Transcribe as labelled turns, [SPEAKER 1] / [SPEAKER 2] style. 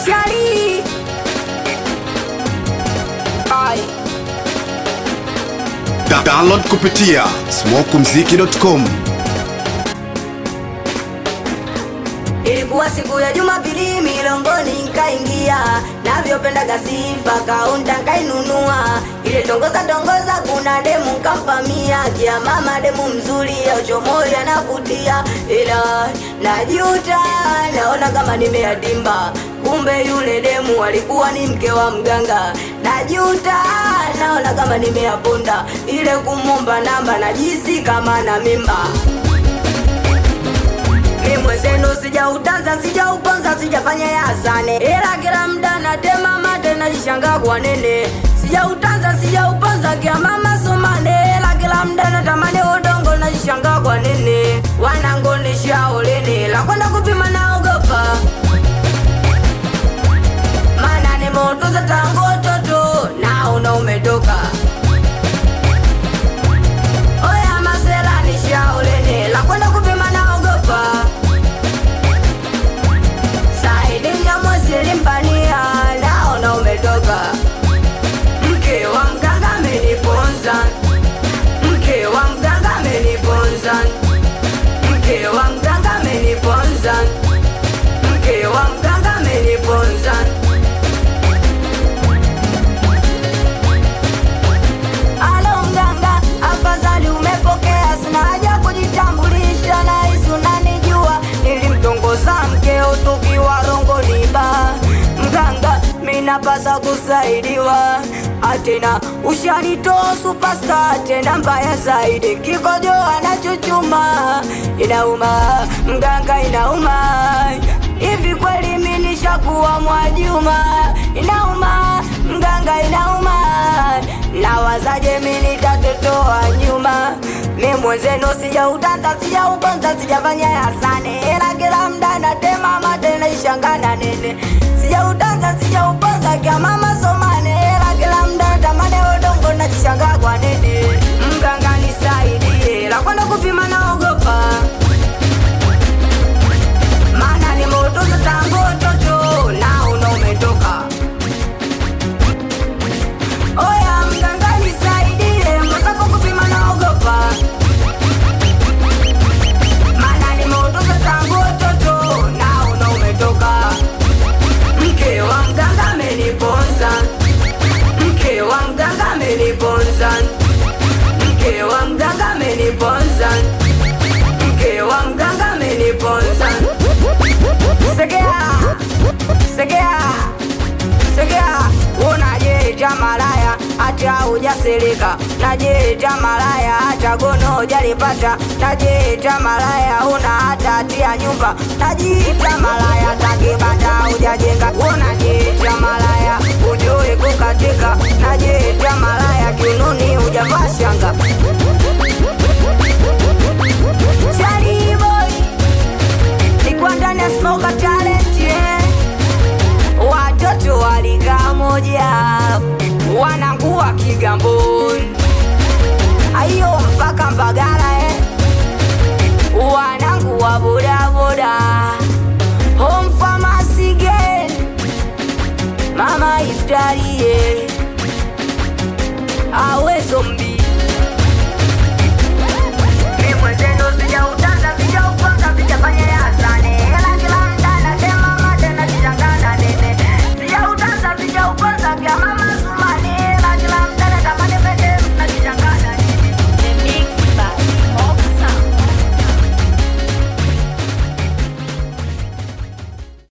[SPEAKER 1] Shari Ai
[SPEAKER 2] Da download kupitia smokumziki.com
[SPEAKER 1] Ilikuwa siku ya Jumapili milongoni nkaingia navyopendaga sifa kaunta nkainunua ile tongoza tongoza kuna demu nkampamia kia mama demu mzuri auchomoi anavutia ila najuta naona kama nimeadimba kumbe yule demu alikuwa ni mke wa mganga najuta naona kama nimeaponda ile kumomba namba najisi kama na mimba mi mwenzenu sijautanza sijauponza sijafanya yasane ila kila mda natema mate najishanga kwa nene sijautanza sijauponza kia mama somane ila kila mda natamani udongo najishanga kwa nene wanangonishaolene la kwenda kupima naogopa mana ni moto za tango toto naona umetoka oya masela nishaolene la kwenda kupima naogopa Saidi Nyamwezi limpania naona umetoka. Mke wa mganga ameniponza, mke wa mganga ameniponza, mke wa mganga ameniponza, mke wa mganga ameniponza. Alo mganga, afadhali umepokea, sina haja kujitambulisha, nahisi unanijua. Nilimtongoza mkeo tukiwa rongoni ba mganga, minapasa kusaidiwa atena ushanitoa superstar tena mbaya zaidi, kikojo anachuchuma inauma, mganga inauma hivi kweli mimi nishakuwa Mwajuma inauma, mganga inauma nawazaje mimi nitatotoa nyuma mi mwenzenu sijautanza sijauponza sijafanya yasane ila kila mda natema mate naishangana nene sijautanza sijauponza kya mama somane ila kila mda natamane udongo nachishanga kwa nene mganga nisaidie la kwenda kupima naogopa maana ni moto za tango toto naona umetoka Oya mganga nisaidie, mwenzako kupima naogopa. Maana ni moto za tangu toto, naona umetoka. Mke wa mganga ameniponza, mke wa mganga ameniponza, mke wa mganga ameniponza, mke wa mganga ameniponza. Segea, segea Segea, unajeja malaya hata hujasirika, najeja malaya hata gono hujalipata, najeja malaya una hata hatia nyumba, najiita malaya hata kibanda hujajenga, unajeja malaya ujui kukatika, najeja malaya kiunoni hujavaa shanga. Shari boy, nikuwa ndani ya smoker talent yeah watoto walika moja wanangua Kigamboni, ayo mpaka Mbagala eh. wanangua bodaboda home pharmacy girl mama iftarie awezo mbi